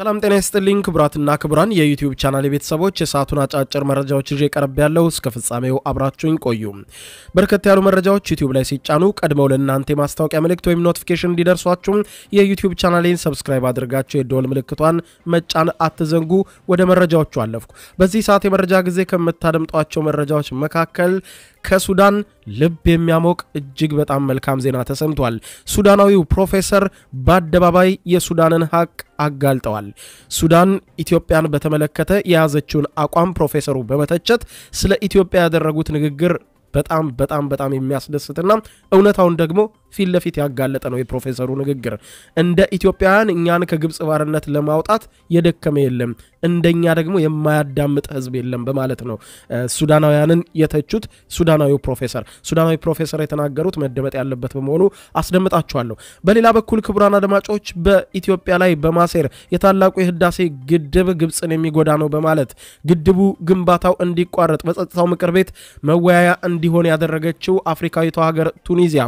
ሰላም ጤና ይስጥልኝ ክቡራትና ክቡራን የዩቲዩብ ቻናል ቤተሰቦች የሰዓቱን አጫጭር መረጃዎች ይዤ ቀረብ ያለው እስከ ፍጻሜው አብራችሁኝ ቆዩ። በርከት ያሉ መረጃዎች ዩቲዩብ ላይ ሲጫኑ ቀድመው ለእናንተ የማስታወቂያ ምልክት ወይም ኖቲፊኬሽን እንዲደርሷችሁ የዩቲዩብ ቻናሌን ሰብስክራይብ አድርጋችሁ የደወል ምልክቷን መጫን አትዘንጉ። ወደ መረጃዎቹ አለፍኩ። በዚህ ሰዓት የመረጃ ጊዜ ከምታደምጧቸው መረጃዎች መካከል ከሱዳን ልብ የሚያሞቅ እጅግ በጣም መልካም ዜና ተሰምቷል። ሱዳናዊው ፕሮፌሰር በአደባባይ የሱዳንን ሀቅ አጋልጠዋል። ሱዳን ኢትዮጵያን በተመለከተ የያዘችውን አቋም ፕሮፌሰሩ በመተቸት ስለ ኢትዮጵያ ያደረጉት ንግግር በጣም በጣም በጣም የሚያስደስትና እውነታውን ደግሞ ፊት ለፊት ያጋለጠ ነው። የፕሮፌሰሩ ንግግር እንደ ኢትዮጵያውያን እኛን ከግብፅ ባርነት ለማውጣት የደከመ የለም፣ እንደኛ ደግሞ የማያዳምጥ ሕዝብ የለም በማለት ነው ሱዳናውያንን የተቹት። ሱዳናዊው ፕሮፌሰር ሱዳናዊ ፕሮፌሰር የተናገሩት መደመጥ ያለበት በመሆኑ አስደምጣችኋለሁ። በሌላ በኩል ክቡራን አድማጮች በኢትዮጵያ ላይ በማሴር የታላቁ የህዳሴ ግድብ ግብፅን የሚጎዳ ነው በማለት ግድቡ ግንባታው እንዲቋረጥ በጸጥታው ምክር ቤት መወያያ እንዲሆን ያደረገችው አፍሪካዊቷ ሀገር ቱኒዚያ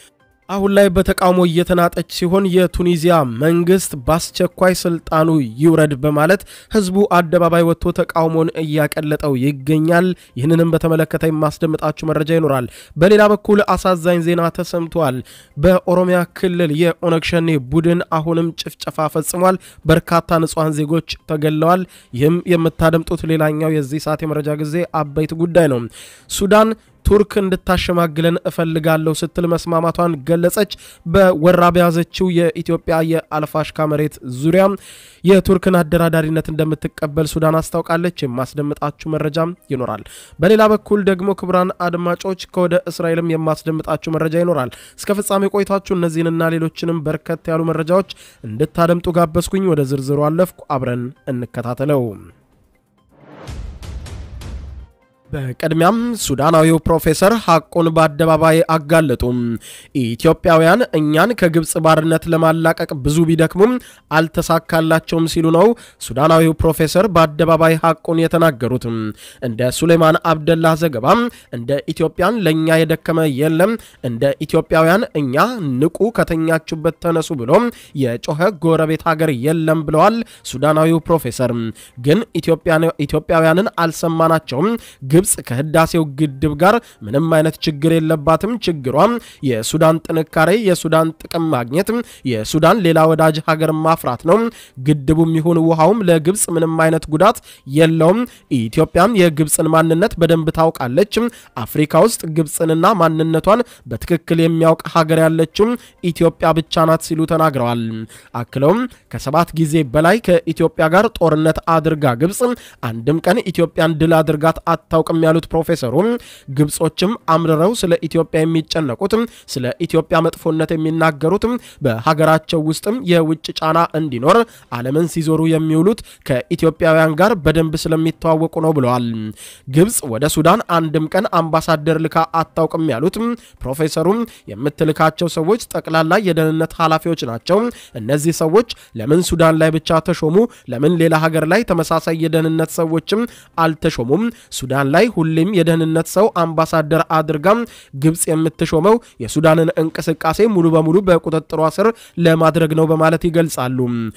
አሁን ላይ በተቃውሞ እየተናጠች ሲሆን የቱኒዚያ መንግስት በአስቸኳይ ስልጣኑ ይውረድ በማለት ህዝቡ አደባባይ ወጥቶ ተቃውሞን እያቀለጠው ይገኛል። ይህንንም በተመለከተ የማስደምጣችሁ መረጃ ይኖራል። በሌላ በኩል አሳዛኝ ዜና ተሰምቷል። በኦሮሚያ ክልል የኦነግ ሸኔ ቡድን አሁንም ጭፍጨፋ ፈጽሟል። በርካታ ንጹሐን ዜጎች ተገለዋል። ይህም የምታደምጡት ሌላኛው የዚህ ሰዓት የመረጃ ጊዜ አበይት ጉዳይ ነው። ሱዳን ቱርክ እንድታሸማግለን እፈልጋለሁ ስትል መስማማቷን ገለጸች። በወራ በያዘችው የኢትዮጵያ የአልፋሽካ መሬት ዙሪያ የቱርክን አደራዳሪነት እንደምትቀበል ሱዳን አስታውቃለች። የማስደምጣችሁ መረጃም ይኖራል። በሌላ በኩል ደግሞ ክቡራን አድማጮች ከወደ እስራኤልም የማስደምጣችሁ መረጃ ይኖራል። እስከ ፍጻሜ ቆይታችሁ እነዚህንና ሌሎችንም በርከት ያሉ መረጃዎች እንድታደምጡ ጋበዝኩኝ። ወደ ዝርዝሩ አለፍኩ። አብረን እንከታተለው። በቅድሚያም ሱዳናዊው ፕሮፌሰር ሐቁን በአደባባይ አጋለጡም። ኢትዮጵያውያን እኛን ከግብፅ ባርነት ለማላቀቅ ብዙ ቢደክሙም አልተሳካላቸውም ሲሉ ነው ሱዳናዊው ፕሮፌሰር በአደባባይ ሐቁን የተናገሩት። እንደ ሱሌማን አብደላ ዘገባ እንደ ኢትዮጵያን ለእኛ የደከመ የለም፣ እንደ ኢትዮጵያውያን እኛ ንቁ፣ ከተኛችሁበት ተነሱ ብሎ የጮኸ ጎረቤት ሀገር የለም ብለዋል ሱዳናዊው ፕሮፌሰር። ግን ኢትዮጵያውያንን አልሰማናቸውም ግብፅ ከህዳሴው ግድብ ጋር ምንም አይነት ችግር የለባትም። ችግሯም የሱዳን ጥንካሬ፣ የሱዳን ጥቅም ማግኘት፣ የሱዳን ሌላ ወዳጅ ሀገር ማፍራት ነው። ግድቡም ይሁን ውሃውም ለግብፅ ምንም አይነት ጉዳት የለውም። ኢትዮጵያም የግብፅን ማንነት በደንብ ታውቃለች። አፍሪካ ውስጥ ግብፅንና ማንነቷን በትክክል የሚያውቅ ሀገር ያለችው ኢትዮጵያ ብቻ ናት ሲሉ ተናግረዋል። አክለውም ከሰባት ጊዜ በላይ ከኢትዮጵያ ጋር ጦርነት አድርጋ ግብፅ አንድም ቀን ኢትዮጵያን ድል አድርጋት አታውቅ አያውቅም ያሉት ፕሮፌሰሩ ግብጾችም አምርረው ስለ ኢትዮጵያ የሚጨነቁት ስለ ኢትዮጵያ መጥፎነት የሚናገሩት በሀገራቸው ውስጥም የውጭ ጫና እንዲኖር ዓለምን ሲዞሩ የሚውሉት ከኢትዮጵያውያን ጋር በደንብ ስለሚተዋወቁ ነው ብለዋል። ግብጽ ወደ ሱዳን አንድም ቀን አምባሳደር ልካ አታውቅም ያሉት ፕሮፌሰሩ የምትልካቸው ሰዎች ጠቅላላ የደህንነት ኃላፊዎች ናቸው። እነዚህ ሰዎች ለምን ሱዳን ላይ ብቻ ተሾሙ? ለምን ሌላ ሀገር ላይ ተመሳሳይ የደህንነት ሰዎችም አልተሾሙም? ሱዳን ላይ ሁሌም የደህንነት ሰው አምባሳደር አድርጋም ግብፅ የምትሾመው የሱዳንን እንቅስቃሴ ሙሉ በሙሉ በቁጥጥሯ ስር ለማድረግ ነው በማለት ይገልጻሉ።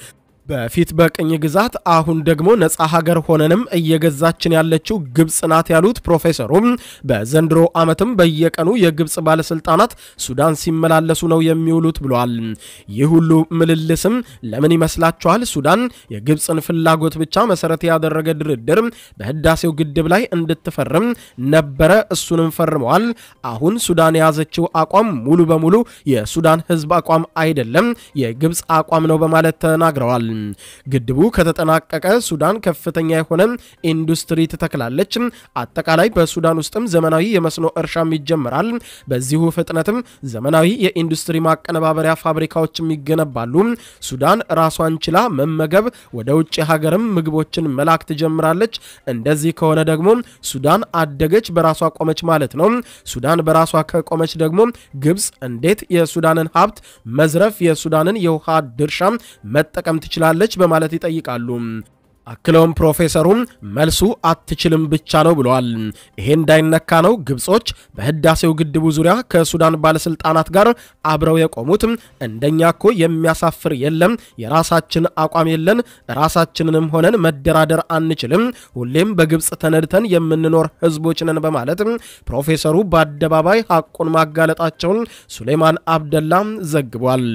በፊት በቅኝ ግዛት አሁን ደግሞ ነፃ ሀገር ሆነንም እየገዛችን ያለችው ግብፅ ናት ያሉት ፕሮፌሰሩም በዘንድሮ ዓመትም በየቀኑ የግብፅ ባለስልጣናት ሱዳን ሲመላለሱ ነው የሚውሉት ብለዋል። ይህ ሁሉ ምልልስም ለምን ይመስላችኋል? ሱዳን የግብፅን ፍላጎት ብቻ መሰረት ያደረገ ድርድር በህዳሴው ግድብ ላይ እንድትፈርም ነበረ። እሱንም ፈርመዋል። አሁን ሱዳን የያዘችው አቋም ሙሉ በሙሉ የሱዳን ህዝብ አቋም አይደለም፣ የግብፅ አቋም ነው በማለት ተናግረዋል። ግድቡ ከተጠናቀቀ ሱዳን ከፍተኛ የሆነ ኢንዱስትሪ ትተክላለች። አጠቃላይ በሱዳን ውስጥም ዘመናዊ የመስኖ እርሻም ይጀምራል። በዚሁ ፍጥነትም ዘመናዊ የኢንዱስትሪ ማቀነባበሪያ ፋብሪካዎችም ይገነባሉ። ሱዳን ራሷን ችላ መመገብ፣ ወደ ውጭ ሀገርም ምግቦችን መላክ ትጀምራለች። እንደዚህ ከሆነ ደግሞ ሱዳን አደገች፣ በራሷ ቆመች ማለት ነው። ሱዳን በራሷ ከቆመች ደግሞ ግብፅ እንዴት የሱዳንን ሀብት መዝረፍ፣ የሱዳንን የውሃ ድርሻ መጠቀም ትችላለች? በማለት ይጠይቃሉ። አክለውም ፕሮፌሰሩ መልሱ አትችልም ብቻ ነው ብለዋል። ይሄ እንዳይነካ ነው ግብጾች በህዳሴው ግድቡ ዙሪያ ከሱዳን ባለስልጣናት ጋር አብረው የቆሙት። እንደኛ እኮ የሚያሳፍር የለም፣ የራሳችን አቋም የለን፣ ራሳችንንም ሆነን መደራደር አንችልም፣ ሁሌም በግብፅ ተነድተን የምንኖር ህዝቦች ነን በማለት ፕሮፌሰሩ በአደባባይ ሐቁን ማጋለጣቸውን ሱሌማን አብደላ ዘግቧል።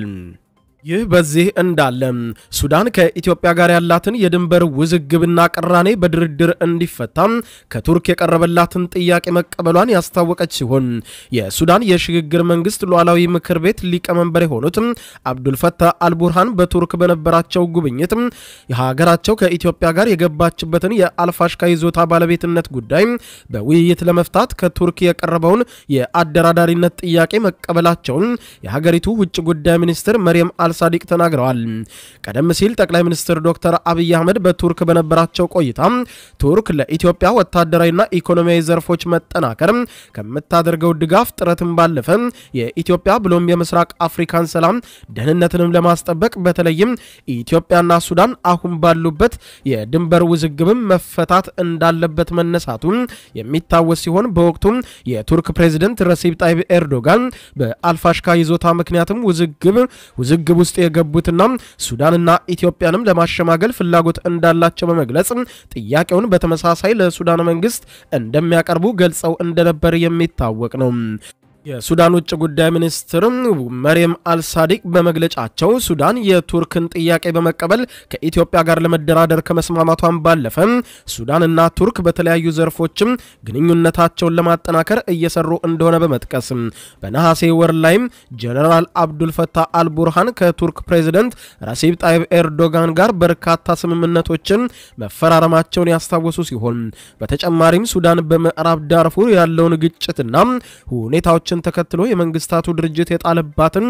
ይህ በዚህ እንዳለ ሱዳን ከኢትዮጵያ ጋር ያላትን የድንበር ውዝግብና ቅራኔ በድርድር እንዲፈታ ከቱርክ የቀረበላትን ጥያቄ መቀበሏን ያስታወቀች ሲሆን የሱዳን የሽግግር መንግስት ሉዓላዊ ምክር ቤት ሊቀመንበር የሆኑት አብዱልፈታህ አልቡርሃን በቱርክ በነበራቸው ጉብኝት የሀገራቸው ከኢትዮጵያ ጋር የገባችበትን የአልፋሽካ ይዞታ ባለቤትነት ጉዳይ በውይይት ለመፍታት ከቱርክ የቀረበውን የአደራዳሪነት ጥያቄ መቀበላቸውን የሀገሪቱ ውጭ ጉዳይ ሚኒስትር መርየም አልሳዲቅ ተናግረዋል። ቀደም ሲል ጠቅላይ ሚኒስትር ዶክተር አብይ አህመድ በቱርክ በነበራቸው ቆይታ ቱርክ ለኢትዮጵያ ወታደራዊና ኢኮኖሚያዊ ዘርፎች መጠናከር ከምታደርገው ድጋፍ ጥረትን ባለፈ የኢትዮጵያ ብሎም የምስራቅ አፍሪካን ሰላም ደህንነትንም ለማስጠበቅ በተለይም ኢትዮጵያና ሱዳን አሁን ባሉበት የድንበር ውዝግብም መፈታት እንዳለበት መነሳቱ የሚታወስ ሲሆን በወቅቱም የቱርክ ፕሬዚደንት ረሲብ ጣይብ ኤርዶጋን በአልፋሽካ ይዞታ ምክንያትም ውዝግብ ውዝግብ ውስጥ የገቡትና ሱዳንና ኢትዮጵያንም ለማሸማገል ፍላጎት እንዳላቸው በመግለጽ ጥያቄውን በተመሳሳይ ለሱዳን መንግስት እንደሚያቀርቡ ገልጸው እንደነበር የሚታወቅ ነው። የሱዳን ውጭ ጉዳይ ሚኒስትር መርየም አልሳዲቅ በመግለጫቸው ሱዳን የቱርክን ጥያቄ በመቀበል ከኢትዮጵያ ጋር ለመደራደር ከመስማማቷን ባለፈ ሱዳንና ቱርክ በተለያዩ ዘርፎችም ግንኙነታቸውን ለማጠናከር እየሰሩ እንደሆነ በመጥቀስ በነሐሴ ወር ላይም ጀነራል አብዱልፈታህ አልቡርሃን ከቱርክ ፕሬዚደንት ረሲብ ጣይብ ኤርዶጋን ጋር በርካታ ስምምነቶችን መፈራረማቸውን ያስታወሱ ሲሆን በተጨማሪም ሱዳን በምዕራብ ዳርፉር ያለውን ግጭትና ሁኔታዎች ችን ተከትሎ የመንግስታቱ ድርጅት የጣለባትን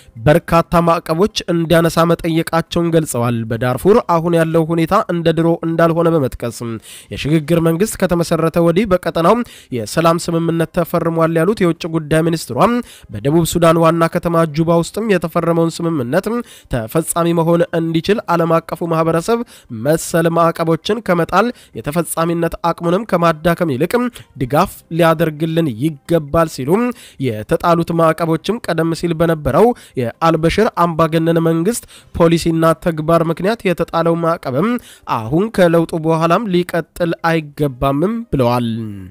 በርካታ ማዕቀቦች እንዲያነሳ መጠየቃቸውን ገልጸዋል። በዳርፉር አሁን ያለው ሁኔታ እንደ ድሮ እንዳልሆነ በመጥቀስ የሽግግር መንግስት ከተመሰረተ ወዲህ በቀጠናው የሰላም ስምምነት ተፈርሟል ያሉት የውጭ ጉዳይ ሚኒስትሯ በደቡብ ሱዳን ዋና ከተማ ጁባ ውስጥም የተፈረመውን ስምምነት ተፈጻሚ መሆን እንዲችል ዓለም አቀፉ ማህበረሰብ መሰል ማዕቀቦችን ከመጣል የተፈጻሚነት አቅሙንም ከማዳከም ይልቅ ድጋፍ ሊያደርግልን ይገባል ሲሉ የተጣሉት ማዕቀቦችም ቀደም ሲል በነበረው የአልበሽር አምባገነን መንግስት ፖሊሲና ተግባር ምክንያት የተጣለው ማዕቀብም አሁን ከለውጡ በኋላም ሊቀጥል አይገባምም ብለዋል።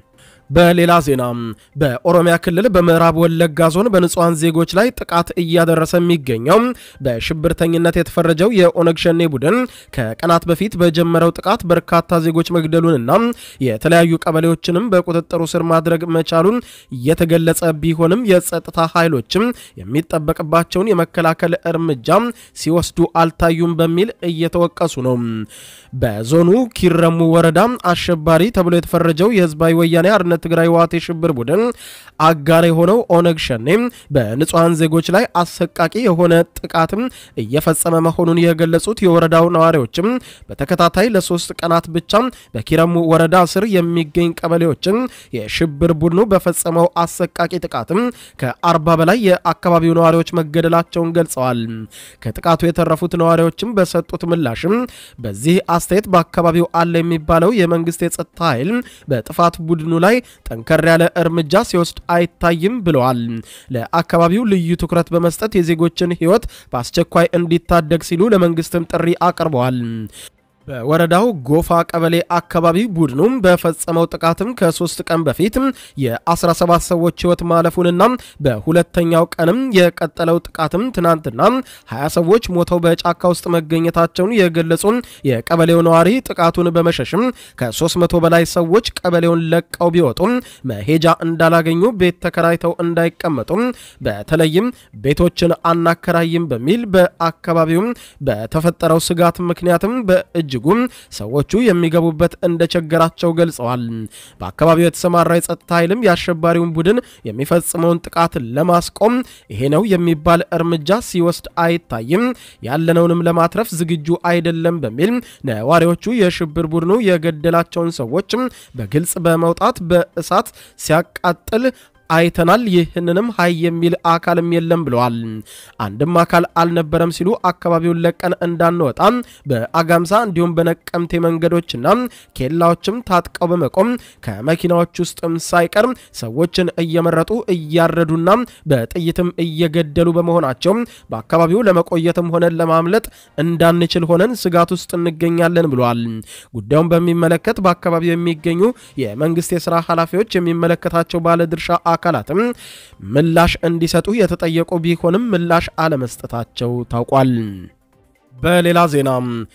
በሌላ ዜና በኦሮሚያ ክልል በምዕራብ ወለጋ ዞን በንጹሐን ዜጎች ላይ ጥቃት እያደረሰ የሚገኘው በሽብርተኝነት የተፈረጀው የኦነግ ሸኔ ቡድን ከቀናት በፊት በጀመረው ጥቃት በርካታ ዜጎች መግደሉንና የተለያዩ ቀበሌዎችንም በቁጥጥሩ ስር ማድረግ መቻሉን እየተገለጸ ቢሆንም የጸጥታ ኃይሎችም የሚጠበቅባቸውን የመከላከል እርምጃ ሲወስዱ አልታዩም በሚል እየተወቀሱ ነው። በዞኑ ኪረሙ ወረዳ አሸባሪ ተብሎ የተፈረጀው የህዝባዊ ወያኔ አርነት ትግራይ ህወሓት የሽብር ቡድን አጋር የሆነው ኦነግ ሸኔ በንጹሐን ዜጎች ላይ አሰቃቂ የሆነ ጥቃትም እየፈጸመ መሆኑን የገለጹት የወረዳው ነዋሪዎችም በተከታታይ ለሶስት ቀናት ብቻ በኪረሙ ወረዳ ስር የሚገኝ ቀበሌዎችን የሽብር ቡድኑ በፈጸመው አሰቃቂ ጥቃትም ከአርባ በላይ የአካባቢው ነዋሪዎች መገደላቸውን ገልጸዋል። ከጥቃቱ የተረፉት ነዋሪዎችም በሰጡት ምላሽም በዚህ አስተያየት በአካባቢው አለ የሚባለው የመንግስት የጸጥታ ኃይል በጥፋት ቡድኑ ላይ ጠንከር ያለ እርምጃ ሲወስድ አይታይም ብለዋል። ለአካባቢው ልዩ ትኩረት በመስጠት የዜጎችን ሕይወት በአስቸኳይ እንዲታደግ ሲሉ ለመንግስትም ጥሪ አቅርበዋል። በወረዳው ጎፋ ቀበሌ አካባቢ ቡድኑም በፈጸመው ጥቃትም ከሶስት ቀን በፊት የ17 ሰዎች ህይወት ማለፉንና በሁለተኛው ቀንም የቀጠለው ጥቃትም ትናንትና 20 ሰዎች ሞተው በጫካ ውስጥ መገኘታቸውን የገለጹ የቀበሌው ነዋሪ ጥቃቱን በመሸሽም ከ300 በላይ ሰዎች ቀበሌውን ለቀው ቢወጡም መሄጃ እንዳላገኙ ቤት ተከራይተው እንዳይቀመጡም በተለይም ቤቶችን አናከራይም በሚል በአካባቢውም በተፈጠረው ስጋት ምክንያትም በእጅ እጅጉም ሰዎቹ የሚገቡበት እንደቸገራቸው ገልጸዋል። በአካባቢው የተሰማራ የጸጥታ ኃይልም የአሸባሪውን ቡድን የሚፈጽመውን ጥቃት ለማስቆም ይሄ ነው የሚባል እርምጃ ሲወስድ አይታይም፣ ያለነውንም ለማትረፍ ዝግጁ አይደለም በሚል ነዋሪዎቹ የሽብር ቡድኑ የገደላቸውን ሰዎች በግልጽ በመውጣት በእሳት ሲያቃጥል አይተናል። ይህንንም ሀይ የሚል አካልም የለም ብለዋል። አንድም አካል አልነበረም ሲሉ አካባቢውን ለቀን እንዳንወጣ በአጋምሳ እንዲሁም በነቀምቴ መንገዶችና ኬላዎችም ታጥቀው በመቆም ከመኪናዎች ውስጥም ሳይቀር ሰዎችን እየመረጡ እያረዱና በጥይትም እየገደሉ በመሆናቸው በአካባቢው ለመቆየትም ሆነን ለማምለጥ እንዳንችል ሆነን ስጋት ውስጥ እንገኛለን ብለዋል። ጉዳዩን በሚመለከት በአካባቢው የሚገኙ የመንግስት የስራ ኃላፊዎች የሚመለከታቸው ባለድርሻ አካላትም ምላሽ እንዲሰጡ የተጠየቁ ቢሆንም ምላሽ አለመስጠታቸው ታውቋል። በሌላ ዜና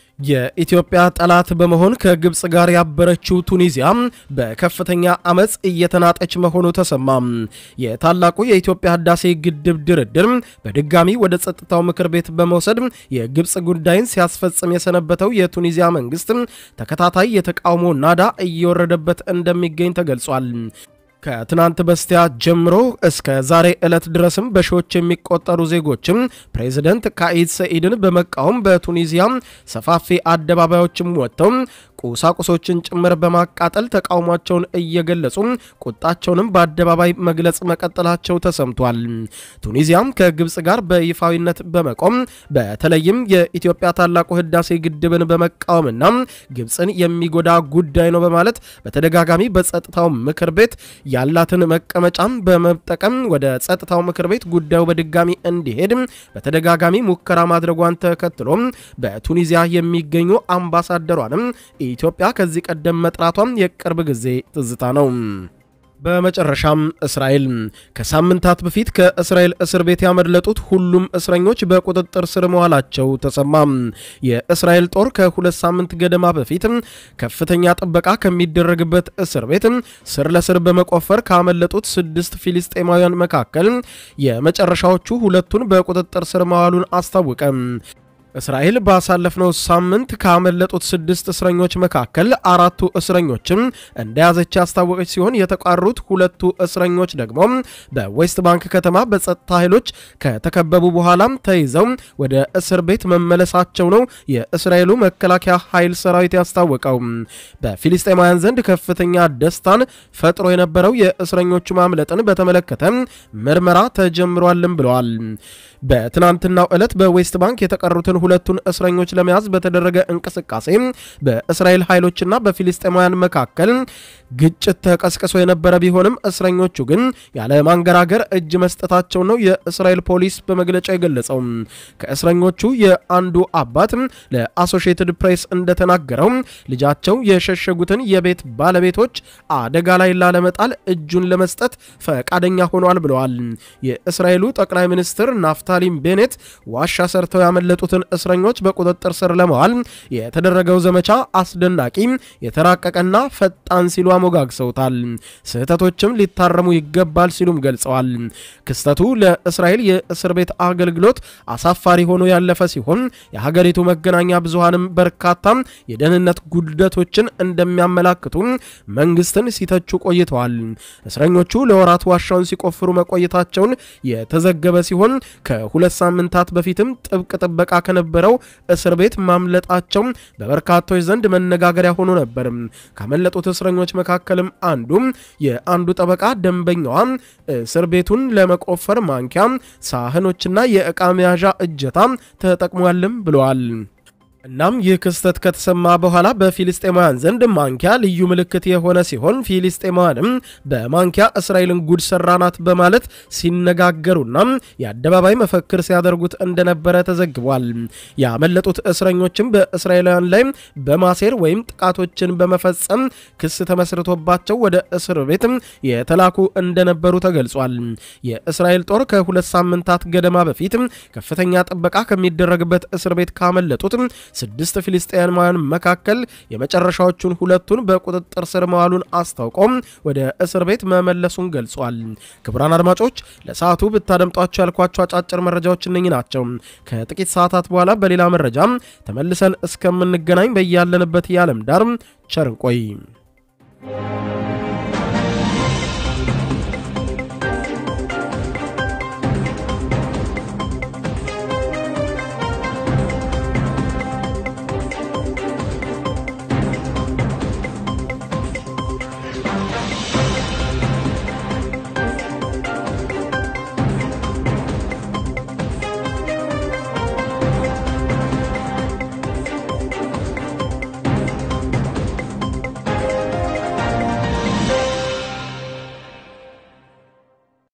የኢትዮጵያ ጠላት በመሆን ከግብፅ ጋር ያበረችው ቱኒዚያ በከፍተኛ አመፅ እየተናጠች መሆኑ ተሰማ። የታላቁ የኢትዮጵያ ህዳሴ ግድብ ድርድር በድጋሚ ወደ ጸጥታው ምክር ቤት በመውሰድ የግብፅ ጉዳይን ሲያስፈጽም የሰነበተው የቱኒዚያ መንግስት ተከታታይ የተቃውሞ ናዳ እየወረደበት እንደሚገኝ ተገልጿል። ከትናንት በስቲያ ጀምሮ እስከ ዛሬ ዕለት ድረስም በሺዎች የሚቆጠሩ ዜጎችም ፕሬዚደንት ካኢድ ሰኢድን በመቃወም በቱኒዚያ ሰፋፊ አደባባዮችም ወጥተው ቁሳቁሶችን ጭምር በማቃጠል ተቃውሟቸውን እየገለጹ ቁጣቸውንም በአደባባይ መግለጽ መቀጠላቸው ተሰምቷል። ቱኒዚያም ከግብፅ ጋር በይፋዊነት በመቆም በተለይም የኢትዮጵያ ታላቁ ህዳሴ ግድብን በመቃወምና ግብፅን የሚጎዳ ጉዳይ ነው በማለት በተደጋጋሚ በጸጥታው ምክር ቤት ያላትን መቀመጫም በመጠቀም ወደ ጸጥታው ምክር ቤት ጉዳዩ በድጋሚ እንዲሄድ በተደጋጋሚ ሙከራ ማድረጓን ተከትሎ በቱኒዚያ የሚገኙ አምባሳደሯንም ኢትዮጵያ ከዚህ ቀደም መጥራቷም የቅርብ ጊዜ ትዝታ ነው። በመጨረሻም እስራኤል ከሳምንታት በፊት ከእስራኤል እስር ቤት ያመለጡት ሁሉም እስረኞች በቁጥጥር ስር መዋላቸው ተሰማ። የእስራኤል ጦር ከሁለት ሳምንት ገደማ በፊት ከፍተኛ ጥበቃ ከሚደረግበት እስር ቤት ስር ለስር በመቆፈር ካመለጡት ስድስት ፊልስጤማውያን መካከል የመጨረሻዎቹ ሁለቱን በቁጥጥር ስር መዋሉን አስታወቀ። እስራኤል ባሳለፍነው ሳምንት ካመለጡት ስድስት እስረኞች መካከል አራቱ እስረኞችም እንደያዘች ያስታወቀች ሲሆን የተቀሩት ሁለቱ እስረኞች ደግሞ በዌስት ባንክ ከተማ በጸጥታ ኃይሎች ከተከበቡ በኋላም ተይዘው ወደ እስር ቤት መመለሳቸው ነው የእስራኤሉ መከላከያ ኃይል ሰራዊት ያስታወቀው። በፊልስጤማውያን ዘንድ ከፍተኛ ደስታን ፈጥሮ የነበረው የእስረኞቹ ማምለጥን በተመለከተ ምርመራ ተጀምሯልም ብለዋል። በትናንትናው ዕለት በዌስት ባንክ የተቀሩትን ሁለቱን እስረኞች ለመያዝ በተደረገ እንቅስቃሴ በእስራኤል ኃይሎችና በፊልስጤማውያን መካከል ግጭት ተቀስቅሶ የነበረ ቢሆንም እስረኞቹ ግን ያለ ማንገራገር እጅ መስጠታቸው ነው የእስራኤል ፖሊስ በመግለጫ የገለጸው። ከእስረኞቹ የአንዱ አባት ለአሶሺየትድ ፕሬስ እንደተናገረው ልጃቸው የሸሸጉትን የቤት ባለቤቶች አደጋ ላይ ላለመጣል እጁን ለመስጠት ፈቃደኛ ሆኗል ብለዋል። የእስራኤሉ ጠቅላይ ሚኒስትር ናፍታሊም ቤኔት ዋሻ ሰርተው ያመለጡትን እስረኞች በቁጥጥር ስር ለመዋል የተደረገው ዘመቻ አስደናቂ፣ የተራቀቀና ፈጣን ሲሉ አሞጋግሰውታል። ስህተቶችም ሊታረሙ ይገባል ሲሉም ገልጸዋል። ክስተቱ ለእስራኤል የእስር ቤት አገልግሎት አሳፋሪ ሆኖ ያለፈ ሲሆን የሀገሪቱ መገናኛ ብዙሃንም በርካታ የደህንነት ጉድለቶችን እንደሚያመላክቱ መንግስትን ሲተቹ ቆይተዋል። እስረኞቹ ለወራት ዋሻውን ሲቆፍሩ መቆየታቸውን የተዘገበ ሲሆን ከሁለት ሳምንታት በፊትም ጥብቅ ጥበቃ ከነበረው እስር ቤት ማምለጣቸው በበርካቶች ዘንድ መነጋገሪያ ሆኖ ነበር። ካመለጡት እስረኞች መካከልም አንዱ የአንዱ ጠበቃ ደንበኛዋ እስር ቤቱን ለመቆፈር ማንኪያ፣ ሳህኖችና የዕቃ መያዣ እጀታ ተጠቅሟልም ብለዋል። እናም ይህ ክስተት ከተሰማ በኋላ በፊልስጤማውያን ዘንድ ማንኪያ ልዩ ምልክት የሆነ ሲሆን ፊልስጤማውያንም በማንኪያ እስራኤልን ጉድ ሰራናት በማለት ሲነጋገሩና የአደባባይ መፈክር ሲያደርጉት እንደነበረ ተዘግቧል። ያመለጡት እስረኞችም በእስራኤላውያን ላይ በማሴር ወይም ጥቃቶችን በመፈጸም ክስ ተመስርቶባቸው ወደ እስር ቤት የተላኩ እንደነበሩ ተገልጿል። የእስራኤል ጦር ከሁለት ሳምንታት ገደማ በፊት ከፍተኛ ጥበቃ ከሚደረግበት እስር ቤት ካመለጡት ስድስት ፊልስጤማውያን መካከል የመጨረሻዎቹን ሁለቱን በቁጥጥር ስር መዋሉን አስታውቆም ወደ እስር ቤት መመለሱን ገልጿል። ክቡራን አድማጮች ለሰዓቱ ብታደምጧቸው ያልኳቸው አጫጭር መረጃዎች እነኚህ ናቸው። ከጥቂት ሰዓታት በኋላ በሌላ መረጃ ተመልሰን እስከምንገናኝ በያለንበት የዓለም ዳር ቸር እንቆይ።